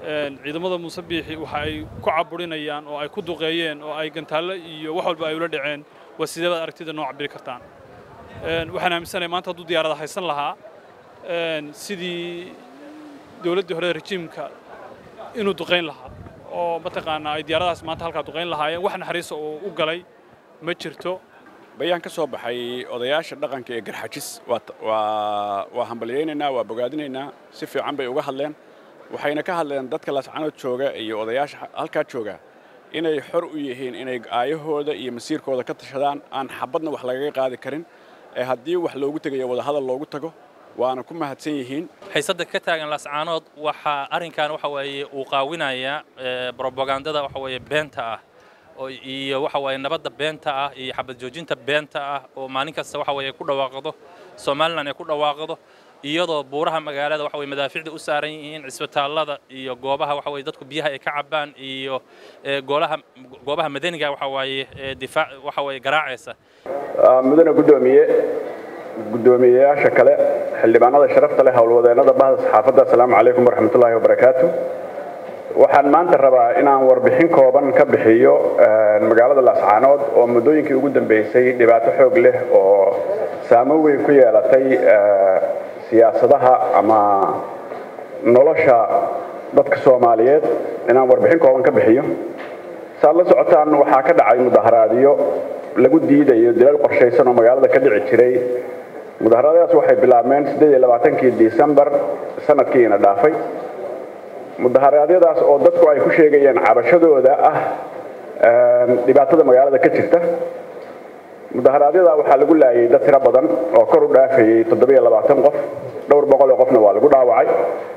ciidamada muuse biixi waxa ay ku caburinayaan oo ay ku duqeeyeen oo ay gantaallo iyo wax walba ay ula dhaceen waa sidee baad aragtida noo cabiri kartaan waxaan aaminsanahay maanta hadduu diyaarada haysan lahaa sidii dowladdii hore rejiimka inuu duqayn lahaa oo mataqaanaa ay diyaaradahaas maanta halkaa duqayn lahaayeen wax naxariisa oo u galay ma jirto bayaan ka soo baxay odayaasha dhaqanka ee garxajis waa hambalyaynaynaa waa bogaadinaynaa si fiican bay uga hadleen waxayna ka hadleen dadka laascanood jooga iyo odayaasha halkaa jooga inay xor u yihiin inay aayahooda iyo masiirkooda ka tashadaan aan xabadna wax lagaga qaadi karin ee haddii wax loogu tegayo wadahadal loogu tago waana ku mahadsan yihiin xiisadda ka taagan laascaanood waxaa arrinkan waxa weeye uu qaawinayaa brobagandada waxa weeye beenta ah iyo waxa weeye nabadda beenta ah iyo xabad joojinta beenta ah oo maalin kasta waxa weeye ku dhawaaqdo somalilan ay ku dhawaaqdo iyadoo buuraha magaalada waxa weye madaaficda u saaran yihiin cisbitaallada iyo goobaha waxa weye dadku biyaha ay ka cabbaan iyo goolaha goobaha madaniga waxa waaye difaac waxa weeye garaacaysa mudane guddoomiye guddoomiyeyaasha kale xildhibaanada sharafta leh howlwadeennada bahda saxaafadda assalaamu calaykum waraxmatullaahi wabarakaatu waxaan maanta rabaa inaan warbixin kooban ka bixiyo magaalada laascaanood oo muddooyinkii ugu dambeysay dhibaato xoog leh oo saamo weyn ku yeelatay siyaasadaha ama nolosha dadka soomaaliyeed inaan warbixin kooban ka bixiyo saad la socotaan waxaa ka dhacay mudaharaadyo lagu diidayo dilal qorshaysan oo magaalada ka dhici jiray mudaharaadyadaas waxay bilaabmeen siddeed iyo labaatankii disembar sanadkiina dhaafay mudaharaadyadaas oo dadku ay ku sheegayeen cabashadooda ah dhibaatada magaalada ka jirta mudaharaadyada waxaa lagu laayay dad tiro badan oo kor u dhaafayey toddobiyo labaatan qof dhowr boqol oo qofna waa lagu dhaawacay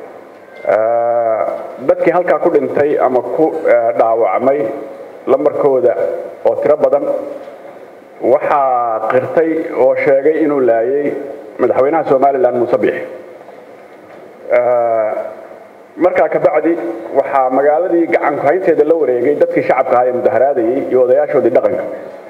dadkii halkaa ku dhintay ama ku dhaawacmay lambarkooda oo tiro badan waxaa qirtay oo sheegay inuu laayay madaxweynaha somalilan muuse biix markaa kabacdi waxaa magaaladii gacanku haynteeda la wareegay dadkii shacabka ahaa ee mudaharaadayey iyo odayaashoodii dhaqanka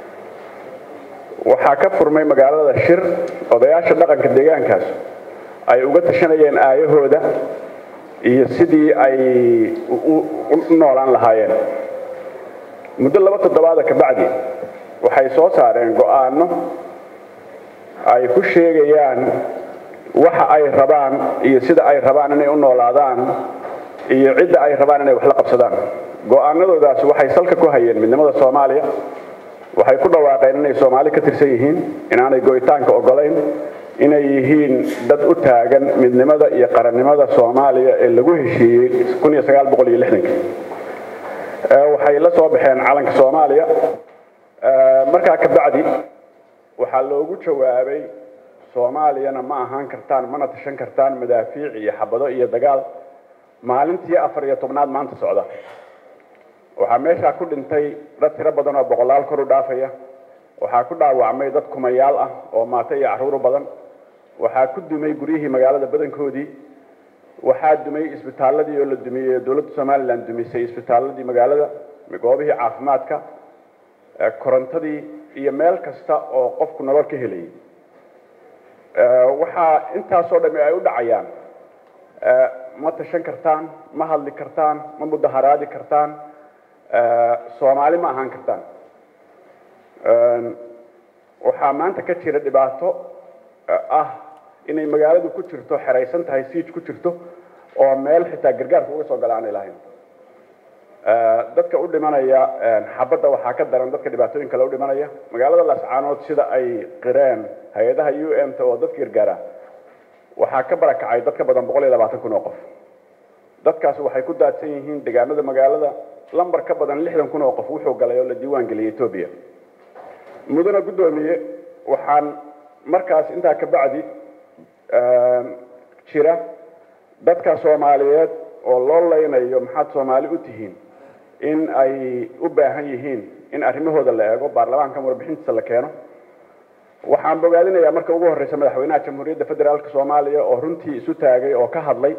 waxaa ka furmay magaalada shir odayaasha dhaqanka deegaankaas ay uga tashanayeen aayahooda iyo sidii ay u noolaan lahaayeen muddo laba toddobaada kabacdi waxay soo saareen go'aano ay ku sheegayaan waxa ay rabaan iyo sida ay rabaan inay u noolaadaan iyo cidda ay rabaan inay wax la qabsadaan go'aanadoodaas waxay salka ku hayeen midnimada soomaaliya waxay ku dhawaaqeen inay soomaali ka tirsan yihiin inaanay go'itaanka ogolayn inay yihiin dad u taagan midnimada iyo qarannimada soomaaliya ee lagu heshiiyey waxay la soo baxeen calanka soomaaliya markaa kabacdi waxaa loogu jawaabay soomaaliyana ma ahaan kartaan mana tashan kartaan madaafiic iyo xabado iyo dagaal maalintii afar iyo tobnaad maanta socda waxaa meeshaa ku dhintay dad tiro badan oo boqolaal kor u dhaafaya waxaa ku dhaawacmay dad kumayaal ah oo maato iyo carruur badan waxaa ku dumay guryihii magaalada badankoodii waxaa dumay isbitaaladii oo la dumiyey dowladda somalilan dumisay isbitaaladii magaalada goobihii caafimaadka korontadii iyo meel kasta oo qofku nolol ka helayay waxaa intaasoo dhami ay u dhacayaan ma tashan kartaan ma hadli kartaan ma mudaharaadi kartaan soomaali ma ahaan kartaan waxaa maanta ka jira dhibaato ah inay magaaladu ku jirto xeraysan tahay siij ku jirto oo meel xitaa gargaarka uga soo gala aanay lahayn dadka u dhimanaya xabadda waxaa ka daran dadka dhibaatooyin kale u dhimanaya magaalada laascaanood sida ay qireen hay-adaha u m ta oo dadka gargaara waxaa ka barakacay dad ka badan boqol iyo labaatan kun oo qof dadkaasi waxay ku daadsan yihiin deegaanada magaalada lambar ka badan lixdan kun oo qof wuxuu galay oo la diiwaan geliyay etoobiya mudane guddoomiye waxaan markaas intaa ka bacdi jira dadka soomaaliyeed oo loo leynayo maxaad soomaali u tihiin in ay u baahan yihiin in arrimahooda la eego baarlamaankan warbixintiisa la keeno waxaan bogaadinayaa marka ugu horreysa madaxweynaha jamhuuriyadda federaalka soomaaliya oo runtii isu taagay oo ka hadlay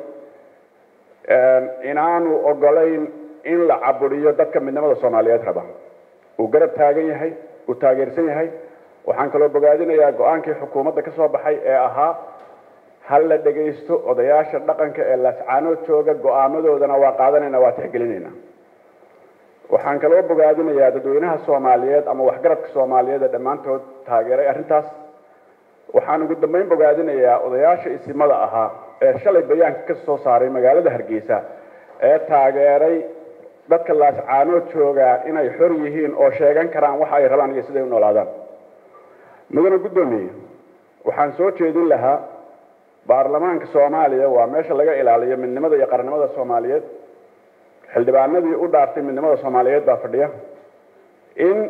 inaanu ogolayn in la caburiyo dadka midnimada soomaaliyeed raba uu garab taagan yahay uu taageersan yahay waxaan kaloo bogaadinayaa go-aankii xukuumadda ka soo baxay ee ahaa hal la dhegaysto odayaasha dhaqanka ee laascaanood jooga go'aamadoodana waa qaadanayna waa tixgelinayna waxaan kaloo bogaadinayaa dadweynaha soomaaliyeed ama waxgaradka soomaaliyeed ee dhammaantood taageeray arrintaas waxaan ugu dambeyn bogaadinayaa odayaasha isimada ahaa ee shalay bayaanka ka soo saaray magaalada hargeysa ee taageeray dadka laascaanood joogaa inay xor yihiin oo sheegan karaan waxa ay rabaan iyo siday u noolaadaan mudane guddoomiye waxaan soo jeedin lahaa baarlamaanka soomaaliya waa meesha laga ilaaliyo midnimada iyo qarannimada soomaaliyeed xildhibaanadii u dhaartay midnimada soomaaliyeed baa fadhiya in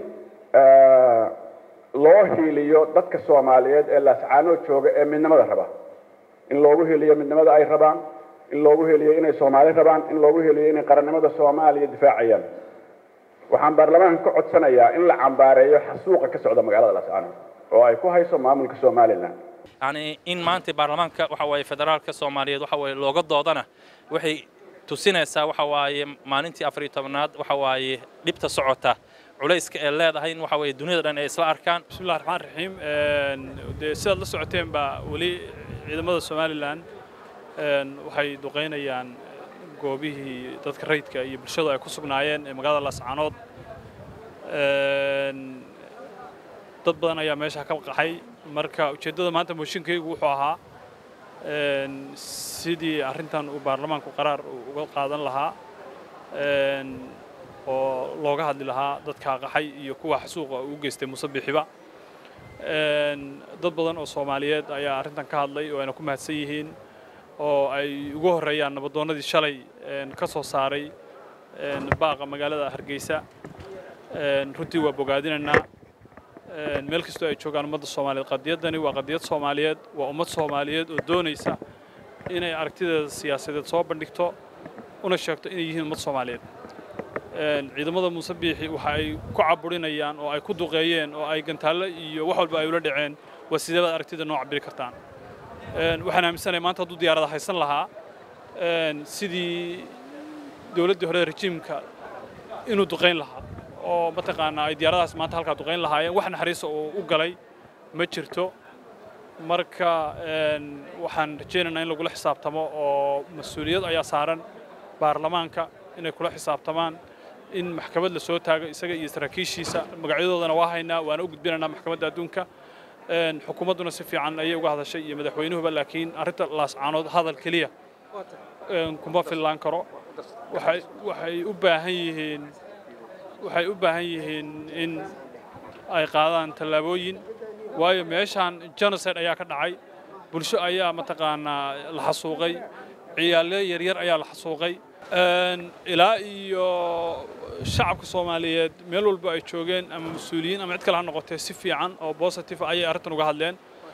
loo hiiliyo dadka soomaaliyeed ee laascaanood jooga ee midnimada raba in loogu heliyo midnimada ay rabaan in loogu heliyo inay soomaali rabaan in loogu heliyo inay qarannimada soomaaliya difaacayaan waxaan baarlamaanka ka codsanayaa in la cambaareeyo xasuuqa ka socda magaalada laascaanood oo ay ku hayso maamulka somalilan yani in maanta baarlamaanka waxa waaye federaalka soomaaliyeed waxa waaye looga doodana waxay tusinaysaa waxa waaye maalintii afar iyo tobnaad waxa waaye dhibta socota culayska ee leedahay in waxa waaye dunida dhan ay isla arkaan bismillahi raxmaan raxiim dee sidaad la socoteen baa weli ciidamada somalilan waxay duqaynayaan goobihii dadka rayidka iyo bulshadu ay ku sugnaayeen ee magaalada laascaanood dad badan ayaa meesha ka qaxay marka ujeeddada maanta mooshinkaygu wuxuu ahaa sidii arrintan uu baarlamaanku qaraar uga qaadan lahaa oo looga hadli lahaa dadka qaxay iyo kuwa xasuuqa uu geystay musabixiba dad badan oo soomaaliyeed ayaa arrintan ka hadlay oo ayna ku mahadsan yihiin oo ay ugu horreeyaan nabadoonnadii shalay ka soo saaray baaqa magaalada hargeysa runtii waa bogaadinaynaa meel kastoo ay joogaan ummadda soomaaliyeed qadiyaddani waa qadiyad soomaaliyeed waa ummad soomaaliyeed oo doonaysa inay aragtideeda siyaasadeed soo bandhigto una sheegto inay yihiin ummad soomaaliyeed ciidamada muuse biixi waxa ay ku caburinayaan oo ay ku duqeeyeen oo ay gantaallo iyo wax walba ay ula dhaceen waa sidee baad aragtida noo cabiri kartaan waxaan aaminsanahay maanta hadduu diyaarada haysan lahaa sidii dowladdii hore rejiimka inuu duqayn lahaa oo mataqaanaa ay diyaaradahaas maanta halkaa duqayn lahaayeen wax naxariisa oo u galay ma jirto marka waxaan rajaynaynaa in lagula xisaabtamo oo mas-uuliyad ayaa saaran baarlamaanka inay kula xisaabtamaan in maxkamad la soo taago isaga iyo saraakiishiisa magacyadoodana waa haynaa waana u gudbinaynaa maxkamadda adduunka xukuumadduna si fiican ayay uga hadashay iyo madaxweynuhuba laakiin arrinta laascaanood hadal keliya kuma fillaan karo waxay waxay u baahan yihiin waxay u baahan yihiin in ay qaadaan tallaabooyin waayo meeshaan genocide ayaa ka dhacay bulsho ayaa mataqaanaa la xasuuqay ciyaalo yaryar ayaa la xasuuqay ilaa iyo shacabka soomaaliyeed meel walba ay joogeen ama mas-uuliyiin ama cid kale ha noqotee si fiican oo positive ayay arrintan uga hadleen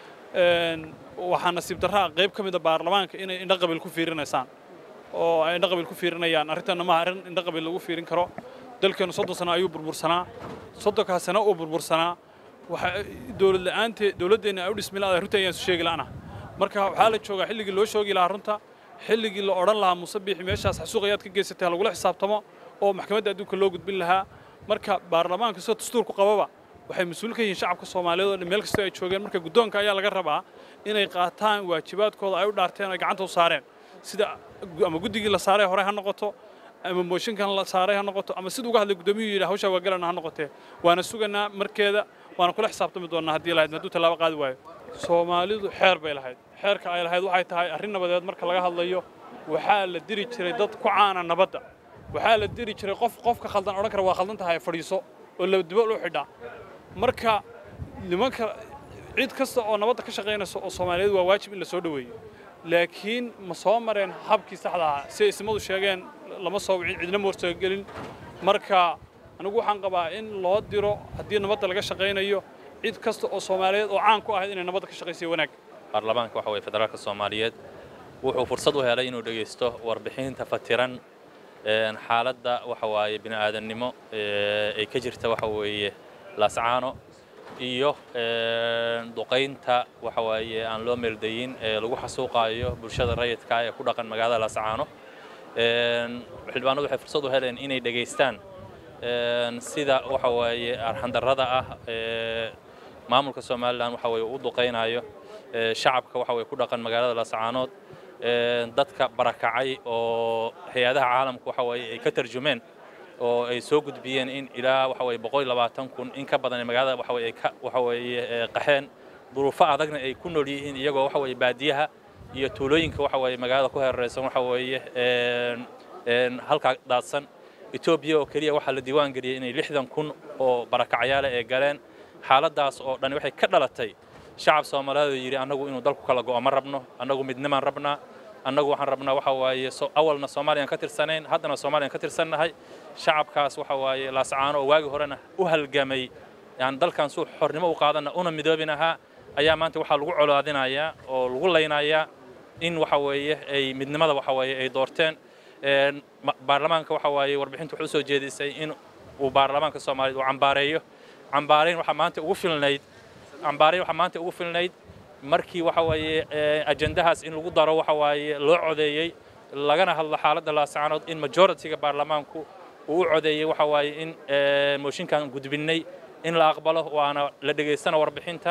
waxaa nasiib darraa qayb ka mida baarlamaanka inay indho qabiil ku fiirinaysaan oo ay indho qabiil ku fiirinayaan arrintanna maaha arrin indho qabiil lagu fiirin karo dalkeenu soddon sano ayuu burbursanaa soddonkaa sano uu burbursanaa waxa dowlad la'aantee dowladdeenna ay u dhismi la'aday runtii ayaan isu sheegi la'ana marka waxaa la joogaa xilligii loo shoogi lahaa runta xilligii la odhan lahaa muuse biixi meeshaas xasuuq ayaad ka geysatay ha lagula xisaabtamo oo maxkamadda adduunka loo gudbin lahaa marka baarlamaanka sida dastuurku qababa waxay mas-uul ka yihiin shacabka soomaaliyeed oo dhan meel kastoo ay joogeen marka guddoonka ayaa laga rabaa inay qaataan waajibaadkooda ay u dhaarteen oo ay gacanta u saareen sida ama guddigii la saaray hore ha noqoto ama mooshinkan la saaray ha noqoto ama siduu uga hadlay guddoomiyuu yidhi hawshaa waa galana ha noqotee waana suganaa markeeda waana kula xisaabtami doonnaa haddii lahayd hadduu tallaabo qaadi waayo soomaalidu xeer bay lahayd xeerka ay lahayd waxay tahay arrin nabadeed marka laga hadlayo waxaa la diri jiray dad ku caana nabadda waxaa la diri jiray qof qofka khaldan odhan kara waa khaldan tahay fadhiiso oo labadibo u xidhaa marka nimanka cid kasta oo nabadda ka shaqaynaysa oo soomaaliyeed waa waajib in la soo dhoweeyo laakiin ma soo mareen habkii saxda ahaa si ay ismadu sheegeen lama soo wicin cidna ma hortoogelin marka anigu waxaan qabaa in loo diro haddii nabadda laga shaqaynayo cid kasta oo soomaaliyeed oo caan ku ahayd inay nabadda ka shaqaysiyo wanaag baarlamaanka waxa weye federaalka soomaaliyeed wuxuu fursad u helay inuu dhegaysto warbixinta fatiran xaaladda waxa waaye bini aadannimo ay ka jirta waxa weeye laascaano iyo duqaynta waxa waaye aan loo meeldayin ee lagu xasuuqaayo bulshada rayidka ee ku dhaqan magaalada laascaano xildhibaanadu waxay fursad u heleen inay dhegaystaan sida waxa waaye arxandarrada ah ee maamulka somalilan waxa weeye u duqaynayo shacabka waxa weye ku dhaqan magaalada laascaanood dadka barakacay oo hay-adaha caalamka waxa weye ay ka tarjumeen oo ay soo gudbiyeen in ilaa waxa weye boqol iyo labaatan kun in ka badan magaalada waxa weye ka waxa weeye qaxeen duruufo adagna ay ku nool yihiin iyagoo waxa weye baadiyaha iyo tuulooyinka waxa weye magaalada ku hareeraysan waxa weeye halkaa daadsan etoobiya oo keliya waxaa la diiwaan geliyey inay lixdan kun oo barakacyaale ay galeen xaaladaas oo dhan waxay ka dhalatay shacab soomaaliyeed oo yidhi annagu inuu dalku kala go'o ma rabno annagu midnimaan rabnaa annagu waxaan rabnaa waxa waaye awalna soomaaliyaan ka tirsanayn haddana soomaaliyaan ka tirsannahay shacabkaas waxa waaye laascaano oo waagi horena u halgamay yani dalkan suu xornimo u qaadana una midoobin ahaa ayaa maanta waxaa lagu colaadinayaa oo lagu laynayaa in waxa weeye ay midnimada waxa weeye ay doorteen baarlamaanka waxa waaye warbixinta wuxuu soo jeedisay in uu baarlamaanka soomaaliyeed uu cambaareeyo cambaarayn waxaa maanta ugu filnayd cambaarayn waxaa maanta ugu filnayd markii waxa weeye ajendahaas in lagu daro waxa waaye loo codeeyey lagana hadlo xaaladda laascaanood in majoritiga baarlamaanku uu u codeeyey waxa waaye in mooshinkan gudbinnay in la aqbalo waana la dhegaystana warbixinta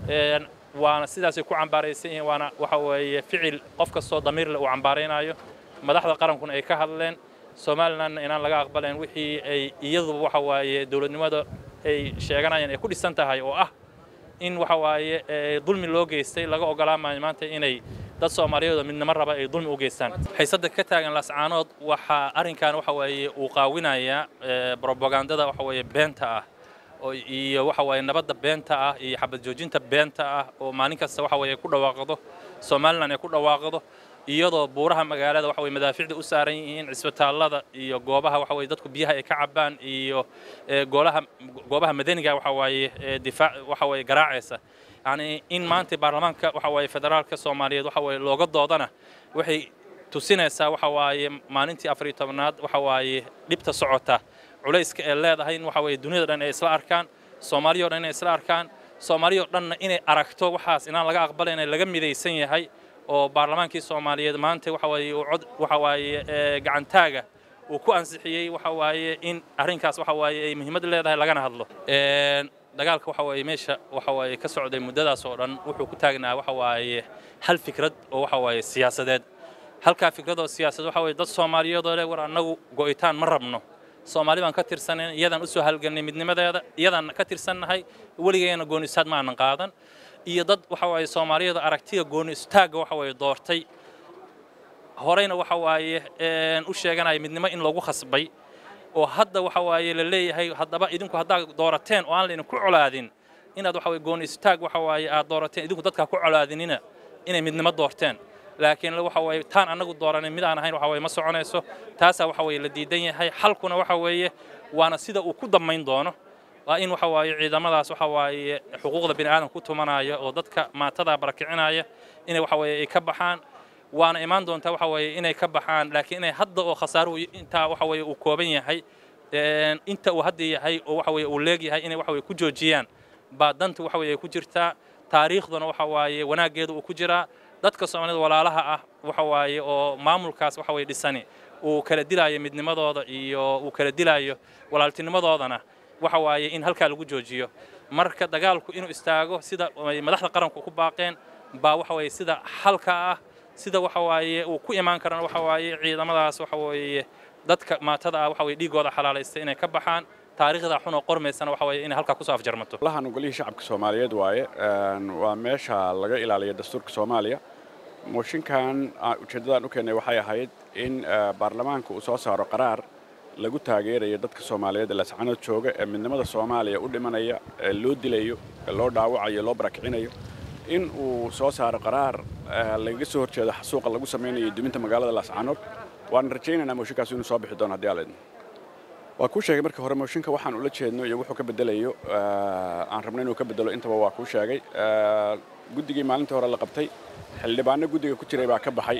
waana sidaasay ku cambaaraysan yihiin waana waxa weeye ficil qof kastoo damiirle uu cambaaraynayo madaxda qarankuna ay ka hadleen somalilandna inaan laga aqbalayn wixii ay iyaduba waxa waaye dowladnimada ay sheeganayaan ay ku dhisan tahay oo ah in waxa waaye dulmi loo geystay laga ogolaamayo maanta inay dad soomaaliyeed oo midnimo raba ay dulmi u geystaan xiisadda ka taagan laascaanood waxaa arrinkan waxa waaye uu qaawinayaa brobagandada waxa weeye beenta ah oo iyo waxa waaye nabadda beenta ah iyo xabad joojinta beenta ah oo maalin kasta waxa weeye ku dhawaaqdo somaliland ay ku dhawaaqdo iyadoo buuraha magaalada waxa weye madaaficda u saaran yihiin cisbitaallada iyo goobaha waxa weye dadku biyaha ay ka cabaan iyo goolaha goobaha madaniga waxa waaye difaac waxa weye garaacaysa yacni in maanta baarlamaanka waxa waaye federaalka soomaaliyeed waxa weye looga doodana waxay tusinaysaa waxa waaye maalintii afar iyo tobnaad waxa waaye dhibta socota culayska ee leedahay in waxa weye duniyada dhan ay isla arkaan soomaaliya o dhan inay isla arkaan soomaaliya o dhanna inay aragto waxaas inaan laga aqbalayn laga midaysan yahay oo baarlamaankii soomaaliyeed maanta waxa waaye uu cod waxa waaye gacantaaga uu ku ansixiyey waxa waaye in arrinkaas waxa waaye ay muhiimad leedahay lagana hadlo dagaalka waxa waaye meesha waxa waaye ka socday muddadaas oo dhan wuxuu ku taagnaa waxa waaye hal fikrad oo waxa waaye siyaasadeed halkaa fikrad oo siyaasadeed waxa waaye dad soomaaliyeed oo leh war annagu go'itaan ma rabno soomaali baan ka tirsanayn iyadaan usoo halgelnay midnimadeeda iyadaan ka tirsannahay weligeena gooni istaag ma aanan qaadan iyo dad waxa waaye soomaaliyada aragtida gooni istaagga waxa waaye doortay horeyna waxa waaye u sheeganaya midnimo in lagu khasbay oo hadda waxa waaye la leeyahay haddaba idinku haddaad doorateen oo aan laydinku colaadin inaad waxa waye gooni istaag waxa waaye aad doorateen idinku dadkaa ku colaadinina inay midnimo doorteen laakiin waxa waaye taan annagu dooranay mid aan ahayn waxa waaye ma soconayso taasaa waxa waaye la diidan yahay xalkuna waxa weeye waana sida uu ku dammayn doono waa in waxa waaye ciidamadaas waxa waaye xuquuqda bini aadamka ku tumanaya oo dadka maatada barakicinaya inay waxa waaye ay ka baxaan waana imaan doontaa waxa waaye inay ka baxaan laakiin inay hadda oo khasaaro intaa waxa waaye uu kooban yahay inta uu hadda yahay oo waxa waaye uu leegyahay inay waxa waaye ku joojiyaan baa danta waxa waaye ku jirtaa taariikhduna waxa waaye wanaaggeeda uu ku jiraa dadka soomaalida walaalaha ah waxa waaye oo maamulkaas waxa waaye dhisani uu kala dilaayo midnimadooda iyo uu kala dilaayo walaaltinimadoodana waxa waaye in halkaa lagu joojiyo marka dagaalku inuu istaago sida madaxda qaranku ku baaqeen baa waxa waaye sida xalka ah sida waxa waaye uu ku imaan karana waxa waaye ciidamadaas waxa waaye dadka maatada ah waxa waaye dhiigooda xalaalaystay inay ka baxaan taariikhda xun oo qormaysana waxa waaye inay halkaa kusoo afjarmato lahan golihii shacabka soomaaliyeed waaye waa meesha laga ilaaliya dastuurka soomaaliya mooshinkan ujeeddadaan u keennay waxay ahayd in baarlamaanka uu soo saaro qaraar lagu taageerayo dadka soomaaliyeed ee lascanood jooga ee midnimada soomaaliya u dhimanaya ee loo dilayo ee loo dhaawacayo loo barakicinayo in uu soo saaro qaraar lagaga soo horjeedo xasuuqa lagu samaynayo duminta magaalada laascanood waan rajaynaynaa mooshinkaas inuu soo bixi doono haddii aleedna waa kuu sheegay marka hore mooshinka waxaan ula jeedno iyo wuxuu ka bedelayo aan rabno inuu ka bedelo intaba waa kuu sheegay guddigii maalintii hore la qabtay xildhibaano guddiga ku jiray baa ka baxay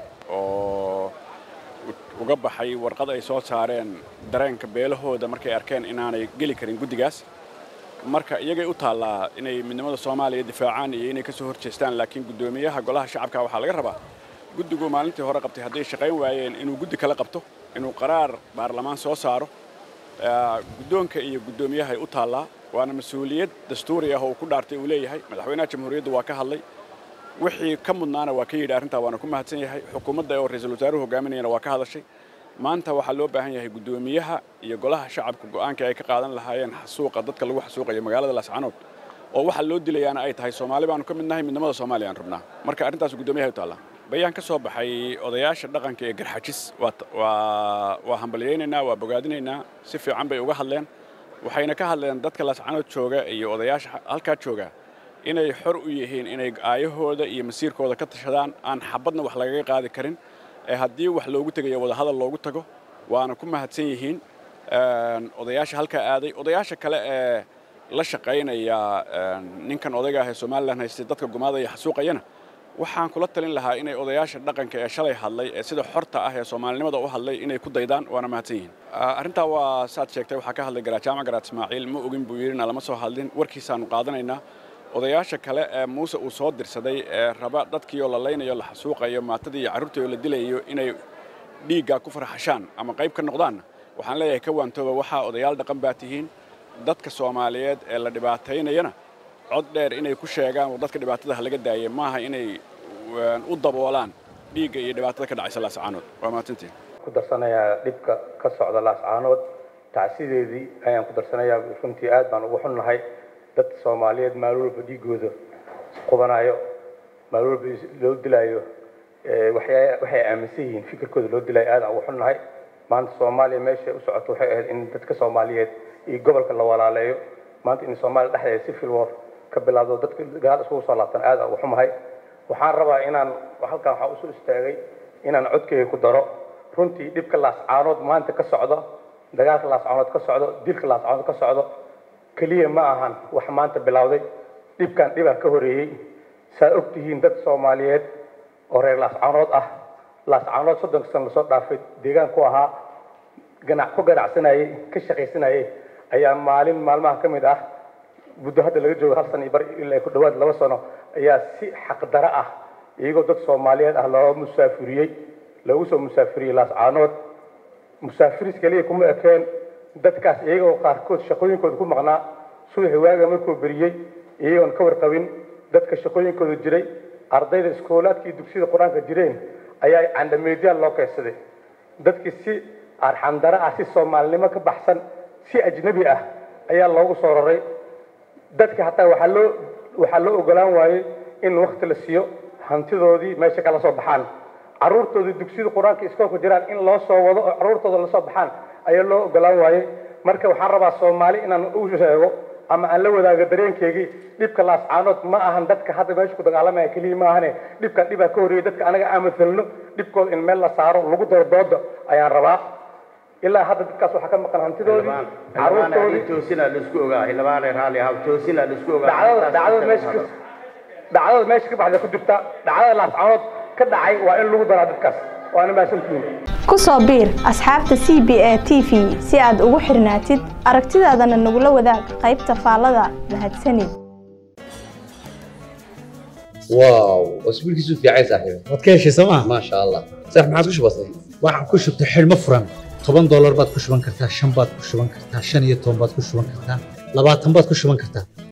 oo uga baxay warqad ay soo saareen dareenka beelahooda markay arkeen inaanay geli karin guddigaas marka iyagay u taallaa inay midnimada soomaaliya difaacaan iyo inay ka soo horjeestaan laakiin guddoomiyaha golaha shacabka waxaa laga rabaa guddigu maalintii hore qabtay hadday shaqayn waayeen inuu guddi kala qabto inuu qaraar baarlamaan soo saaro guddoonka iyo guddoomiyahay u taallaa waana mas-uuliyad dastuuri ah oo ku dhaartay uu leeyahay madaxweynaha jamhuuriyadda waa ka hadlay wixii ka mudnaana waa ka yidhi arrintaa waana ku mahadsan yahay xukuumadda oo ra-iisul wasaaruhu hogaaminayana waa ka hadashay maanta waxaa loo baahan yahay guddoomiyaha iyo golaha shacabka go'aanka ay ka qaadan lahaayeen xasuuqa dadka lagu xasuuqayo magaalada laascanood oo waxaa loo dilayaana ay tahay soomaali baanu ka mid nahay midnimada soomaaliya aan rabnaa marka arrintaas guddoomiyaha u taallaa bayaan ka soo baxay odayaasha dhaqanka ee garxajis waa hambalyaynaynaa waa bogaadinaynaa si fiican bay uga hadleen waxayna ka hadleen dadka laascanood jooga iyo odayaasha halkaa jooga inay xor u yihiin inay aayahooda iyo masiirkooda ka tashadaan aan xabadna wax lagaga qaadi karin ee haddii wax loogu tegayo wadahadal loogu tago waana ku mahadsan yihiin odayaasha halkaa aaday odayaasha kale ee la shaqaynaya ninkan odayga ah ee somalilan haystay dadka gumaadaya xasuuqayana waxaan kula talin lahaa inay odayaasha dhaqanka ee shalay hadlay ee sida xorta ah ee soomaalinimada u hadlay inay ku daydaan waana mahadsan yihiin arrintaa waa saad sheegtay waxaa ka hadlay garajaama garaad ismaaciil ma ogin buu yidhina lama soo hadlin warkiisaanu qaadanaynaa odayaasha kale ee muuse uu soo dirsaday ee raba dadkii oo la laynayo la xasuuqayo maatadii iyo carruurtii oo la dilayo inay dhiiggaa ku farxashaan ama qayb ka noqdaanna waxaan leeyahay ka waantooba waxaa odayaal dhaqan baa tihiin dadka soomaaliyeed ee la dhibaataynayana cod dheer inay ku sheegaan oo dadka dhibaatada ha laga daayay maaha inay u daboolaan dhiigga iyo dhibaatada ka dhacaysa laascaanood waa mahadsantiin ku darsanayaa dhibka ka socda laascaanood tacsideedii ayaan ku darsanayaa runtii aad baan ugu xunnahay dad soomaaliyeed maalin walba dhiigooda qubanayo maalin walba loo dilaayo waxay aaminsan yihiin fikirkooda loo dilaayo aad aan ugu xunnahay maanta soomaaliya meeshay u socoto waxay ahayd in dadka soomaaliyeed iyo gobolka la walaaleeyo maanta in soomaaliya dhexdeeda si filwar ka bilaabdo dadka gaal isugu soo laabtan aad aan ugu xumahay waxaan rabaa inaan halkan waxaa usoo istaagay inaan codkeyga ku daro runtii dhibka laascaanood maanta ka socdo dagaalka laascaanood ka socdo dilka laascaanood ka socdo keliya ma ahan wax maanta bilowday dhibkan dhibaa ka horeeyey saa og tihiin dad soomaaliyeed oo reer laascaanood ah laascaanood soddonka sana lasoo dhaafay deegaan ku ahaa ganac ku ganacsanayey ka shaqaysanayey ayaa maalin maalmaha ka mid ah muddo hadda laga joogo hal sana iyo bar ilaa ku dhawaad laba sano ayaa si xaqdaro ah iyagoo dad soomaaliyeed ah loo musaafiriyey loogu soo musaafiriyey laascaanood musaafiris keliya kuma ekeen dadkaas iyagoo qaarkood shaqooyinkooda ku maqnaa subaxi waaga markuu beriyey iyagoon ka warqabin dadka shaqooyinkooda jiray ardayda iskoolaadka iyo dugsiyada qur-aanka jireen ayaa candhameedyaal loo keensaday dadkii si arxandaro ah si soomaalinimo ka baxsan si ajnabi ah ayaa loogu soo raray dadka hataa waxaa loo waxaa loo ogolaan waayey in wakti la siiyo hantidoodii meesha kala soo baxaan carruurtoodii dugsiyada qur-aanka iskoolka jiraan in loo soo wado oo carruurtooda lasoo baxaan ayaa loo ogolaan waayey marka waxaan rabaa soomaali inaan u sheego ama aan la wadaago dareenkeygii dhibka laascaanood ma ahan dadka hadda meesha ku dagaalamaya keliya ma ahane dhibkan dhibaa ka horreeyay dadka anaga aan matalno dhibkooda in meel la saaro lagu daro dooda ayaan rabaa ilaa hadda dadkaas waxaa ka maqan hantidoodii carruurtoodidacdada meesha ka baxda ku jirta dhacdada laascaanood ka dhacay waa in lagu daraa dadkaas waana mahadsantihiin ku soo biir asxaabta c b a t v si aad ugu xirnaatid aragtidaadana nagula wadaag qaybta faallada mahadsanid واو اسبوع كيسو في عايز صاحبي waad ka heshay sooma ما شاء الله صح ما عادش بسيط waxaan ku shubtay xidhmo furan toban doolar baad ku shuban kartaa shan baad ku shuban kartaa shan iyo toban baad ku shuban kartaa labaatan baad ku shuban kartaa